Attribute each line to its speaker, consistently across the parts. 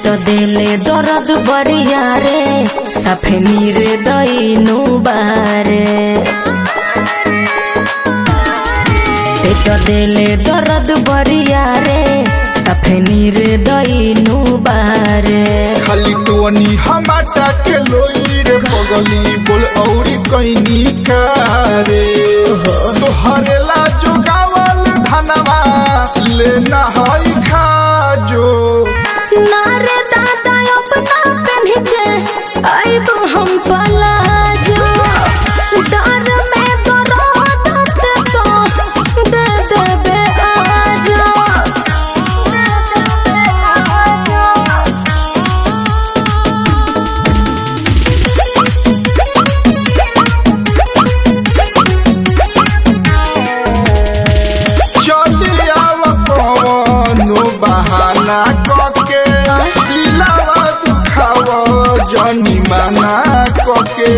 Speaker 1: पेट देले दर्द बरिया रे साफे नीर दैनु बारे पेट देले दर्द बरिया रे साफे नीर दैनु बारे
Speaker 2: खाली टोनी हमाटा के लोई रे पगली बोल औरी कैनी कारे तोहरे ला जो गावल धनवा लेना हई खाजो
Speaker 1: नारे दादा अपना पहन के आइब हम पलाजो डर में तो रोदत तो दे देबे आजो
Speaker 2: चली आव कवनो बहाना कके दिलावा दुखाव जनी माना कके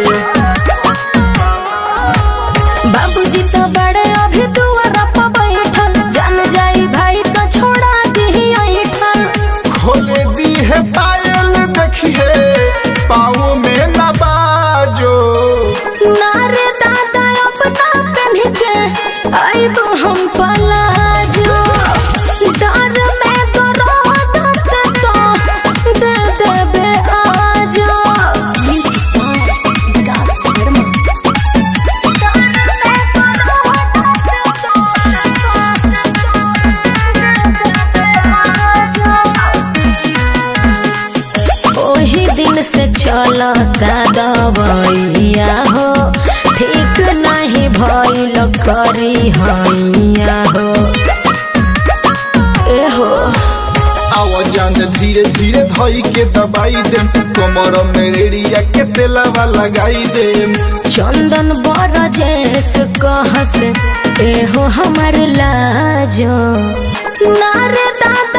Speaker 1: बाबूजी तो बड़े अभी दुआरा पर बैठल जान जाई भाई तो छोड़ा दी ऐठल
Speaker 2: खोले दी है पायल देखिए पाँव में न बाजो
Speaker 1: नारे दादा अपना पहन के आइब हम पलाजो डर में तो रोदत तो दे देबे आजो ओही दिन से चलता दवैया हो ठीक नहीं भइल करी हैया हो ए हो
Speaker 2: आवाजान धीरे धीरे धोई के दबाई दे कमर में रेडिया के तेलावा लगाई दे
Speaker 1: चंदन बड़ जैस कहस ए हो हमर लाजो नारे दादा